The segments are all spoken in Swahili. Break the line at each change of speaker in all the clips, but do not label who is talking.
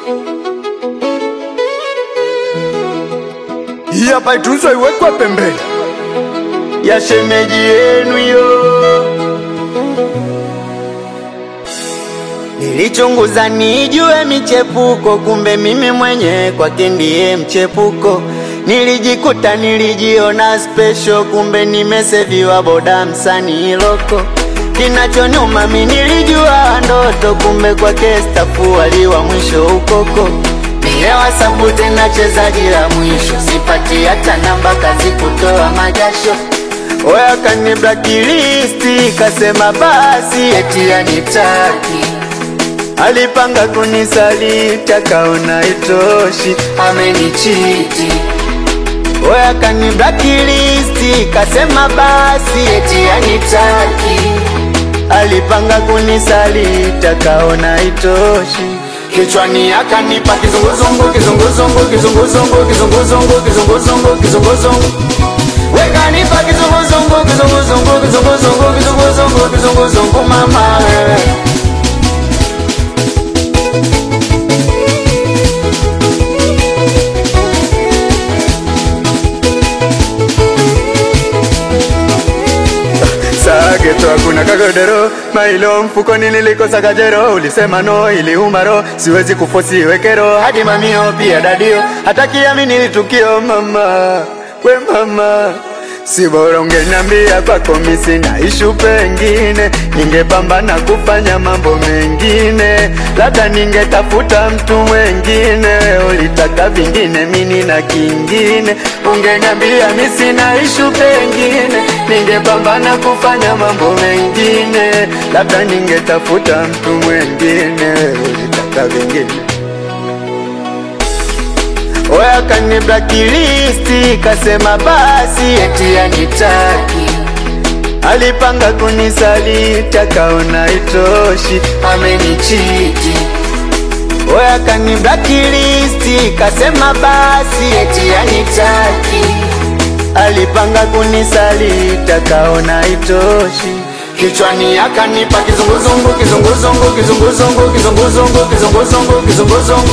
Hii hapa itunzwe iwekwe pembeni ya shemeji yenu yo. Nilichunguza nijue michepuko, kumbe mimi mwenye kwake ndiye mchepuko. Nilijikuta nilijiona special, kumbe nimeseviwa boda msanii loko. Kinachonyuma mi nilijua ndoto, kumbe kwake stafu waliwa mwisho ukoko. Nilewa sabu tena chezaji la mwisho, sipati hata namba kazi kutoa majasho. Oya kani blacklist, kasema basi eti anitaki Alipanga kunisaliti akaona itoshi, amenichiti. Oya kani blacklist, kasema basi eti anitaki. Alipanga kunisaliti akaona itoshi, kichwani akanipa kizunguzungu, kizunguzungu, kizunguzungu, kizunguzungu, kizunguzungu, kizunguzungu. Wekanipa kizunguzungu, kizunguzungu, kizunguzungu, kizunguzungu, kizunguzungu, mama wewe Sageto hakuna kagodero mailo mfukoni nilikosa kajero ulisema no iliuma ro siwezi kufosi wekero hadi mamio pia dadio hata kiamini litukio mama we mama si bora ungeniambia kwako misi na ishu pengine ningepambana kufanya mambo mengine labda ningetafuta mtu mwengine ulitaka vingine mini na kingine ungeniambia misi na ishu pengine ningepambana kufanya mambo mengine labda ningetafuta mtu mwengine ulitaka vingine Oya kani blacklist kasema basi eti anitaki Alipanga kunisaliti akaona itoshi amenichiti Oya kani blacklist kasema basi eti anitaki Alipanga kunisaliti akaona itoshi Kichwani akanipa kizunguzungu kizunguzungu kizunguzungu kizunguzungu kizunguzungu kizunguzungu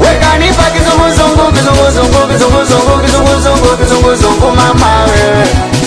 Wekanipa kizunguzungu kizunguzungu kizunguzungu kizunguzungu kizunguzungu mama wewe